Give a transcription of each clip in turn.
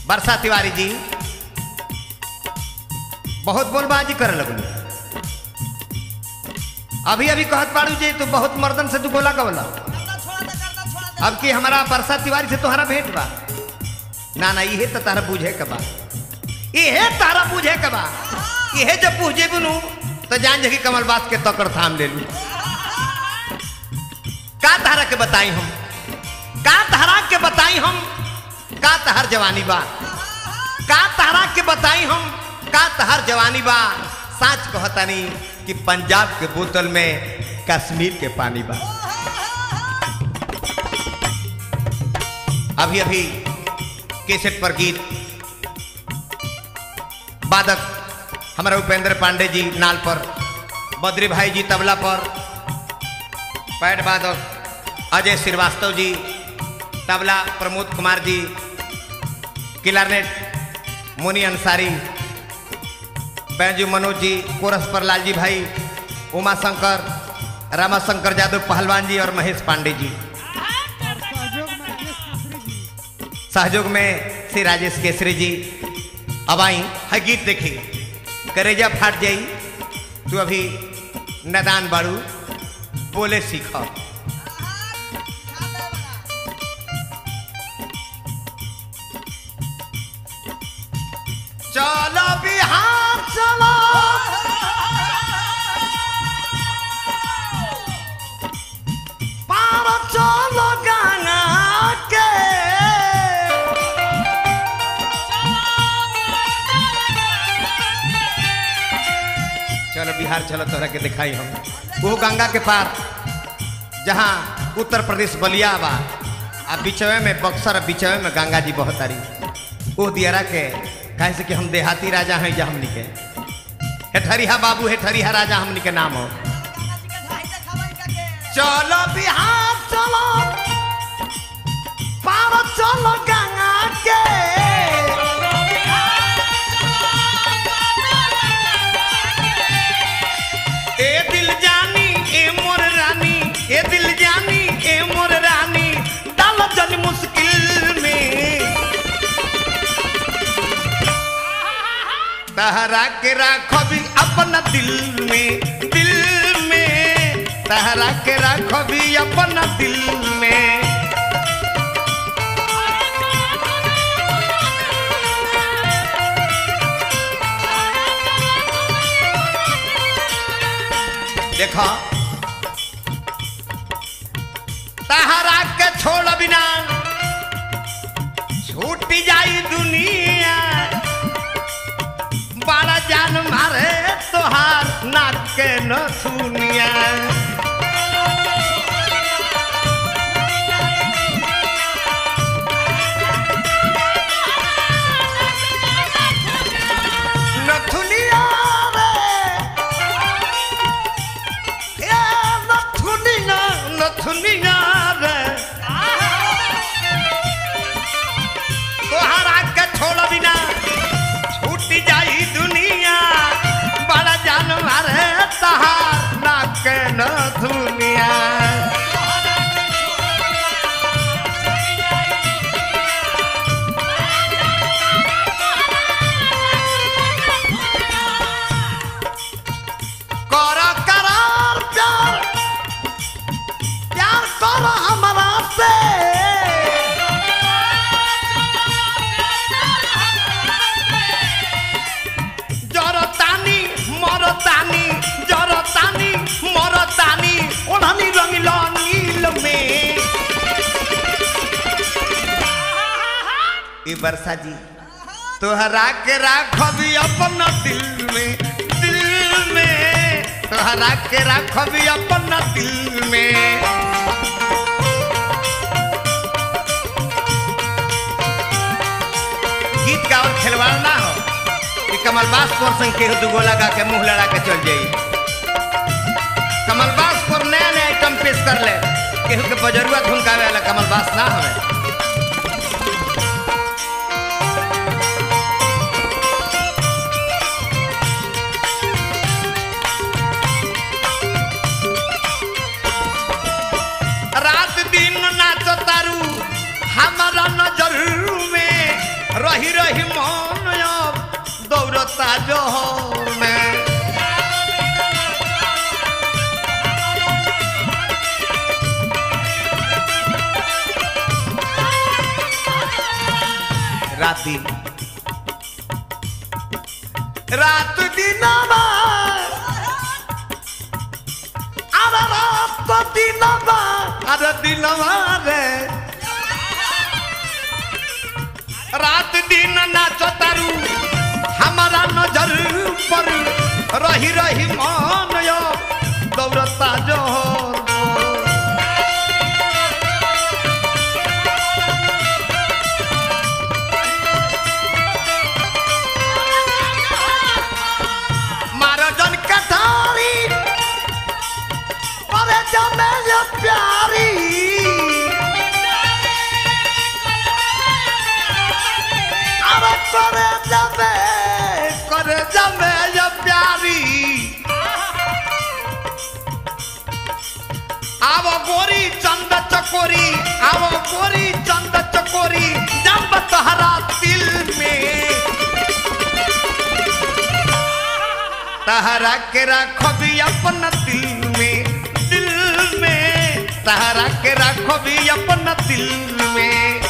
वर्षा तिवारी जी बहुत बोलबाजी करे लगलू अभी अभी कहत पाड़ू जी तू बहुत मर्दन से तू गोला कबला गर्दा छोड़ा दे गर्दा छोड़ा दे अब की हमारा वर्षा तिवारी से तुम्हारा भेंट बा ना ना इहे तो तारा बुझे के बा इहे तारा बुझे के बा इहे जब बुझे बुनू तो जान जगी कमल बास के तकड़ थाम ले लू का तारा के बताई हम का तारा के बताई हम का तहर जवानी बा का तारा के बताई हम का तहर जवानी बा साच कहतानी कि पंजाब के बोतल में कश्मीर के पानी बा अभी अभी केसेट पर गीत वादक हमारा उपेंद्र पांडे जी नाल पर बद्री भाई जी तबला पर पैड वादक अजय श्रीवास्तव जी तबला प्रमोद कुमार जी किलारनेट मुनि अंसारी बैजू मनोज जी कोरस पर लालजी भाई उमा शंकर रामाशंकर यादव पहलवान जी और महेश पांडे जी सहयोग में श्री राजेश केसरी जी अब आई है गीत देखी करेजा फाट जाई तू अभी नदान बाड़ू बोले सीख चलो बिहार चलो पार चलो गंगा के चलो बिहार चलो तोहरा के दिखाई हम वो गंगा के पार जहाँ उत्तर प्रदेश बलिया बा आ बिचवे में बक्सर आ बिचवे में गंगा जी बहुत तारी वो दियरा के कहे से कि हम देहाती राजा हैं जा हमनी के हेठरिया बाबू हेठरिया राजा हमनी के नाम हो गंगा जी के ढाई देखावा इनका के चलो बिहार चलो पार चलो गंगा के ए दिल जानी ए मोर रानी ए दिल जानी ए मोर रानी डाल जन मुश्किल में तहरा के राखो भी अपना दिल में दिल में तहरा के राखो भी अपना दिल में देखो तहरा के छोड़ बिना छूट जाई दुनिया बड़ा जान मारे तोहार नाक के न सुनिया नथुनिया रे ए नथुनिया नथुनिया रे तोहरा के छोड़ बिना छूट जाई दुनिया बड़ा जानवर है तहार नाक न दुनिया कर करार प्यार प्यार कर हमरा से जरतानी मरतानी जरतानी मरतानी ओढ़नी रंगीला नील में ई वर्षा जी तोहरा के राखबी अपना दिल में दिल में तोहरा के राखबी अपना दिल में गीत का और खिलवाड़ ना हो कि कमलबास पर संग केहू दुगो लगा के मुंह लड़ा के चल जाई कमलबास पर नया नया आइटम पेश कर ले केहू के बजरुआ धुनकावे वाला कमलबास ना हवे रात दिन नाच तारू हमारा नजर में रही रही दौड़ता जोहर में राती रात दिनमा अरे रात दिनमा अरे दिनमा रे रात दिन नाचो तारू हमारा नजर पर रही रही मान यो दौड़ता जोहर मारो जन कटारी अरे जमे ये प्यारी अरे करे जमे करे जमे ये प्यारी आवो गोरी चंद चकोरी आवो गोरी चंद चकोरी जब तहरा दिल में तहरा के राखो भी अपन दिल में दिल में तहरा के राखो भी अपन दिल में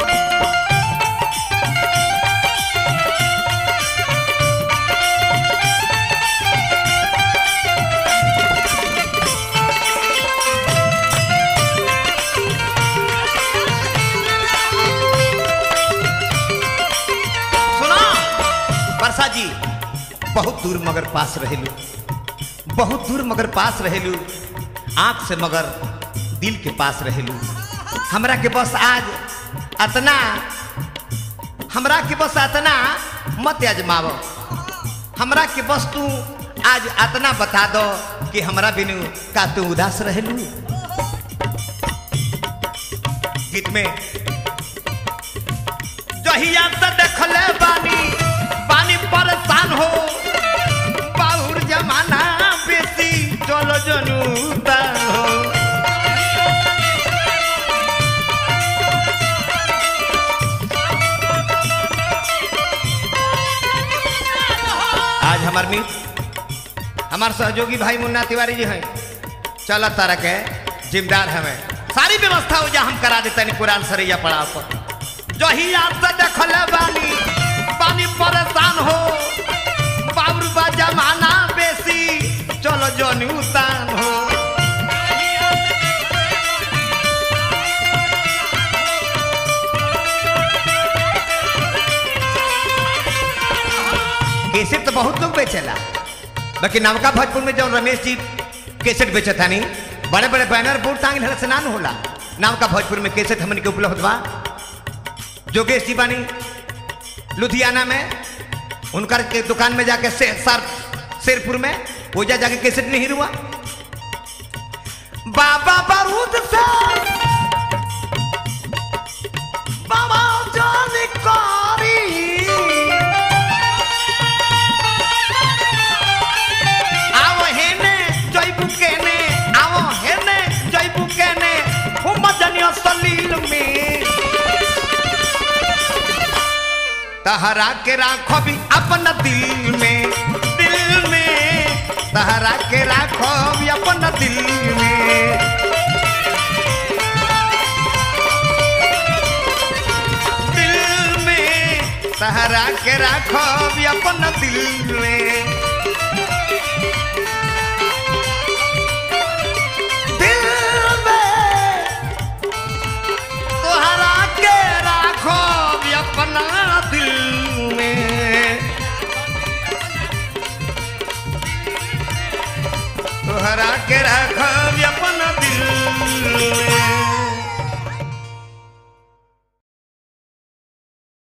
सुना वर्षा जी बहुत दूर मगर पास रहेलू बहुत दूर मगर पास रहेलू आंख से मगर दिल के पास रहेलू हमरा के बस आज अतना हमरा के बस अतना मत आजमाव हमरा के बस तू आज अतना बता दो कि हमरा बिनु का तू उदास रहेलू गीत में जहिया से देखले बानी पानी परेशान हो बाहुर जमाना बेसी चलो जनुता हो आज हमार मित्र हमार सहयोगी भाई मुन्ना तिवारी जी हैं चल तारा के जिम्मेदार हमें सारी व्यवस्था हो जा हम करा देते कुरान सरैया पड़ाव पर जहिया से देखल बानी पानी परेशान हो बाबरू बा जमाना बेसी चलो जनी उतान हो केसेट तो बहुत लोग बेचेला बाकी नवका भोजपुर में जो रमेश जी केसेट बेचे था नहीं बड़े बड़े बैनर बोर्ड टांग से ना न होला नवका भोजपुर में केसेट हमन के उपलब्ध बा जोगेश जी बानी लुधियाना में उनकर के दुकान में जाके से, सर शेरपुर में वो जा जाके कैसेट नहीं हुआ बाबा बारूद से बाबा जानकारी आओ हेने जयबू केने आओ हेने जयबू केने हम जनियो सलील में तहरा के राखो भी अपना दिल में दिल में तहरा के राखो भी अपना दिल में दिल में तहरा के राखो भी अपना दिल में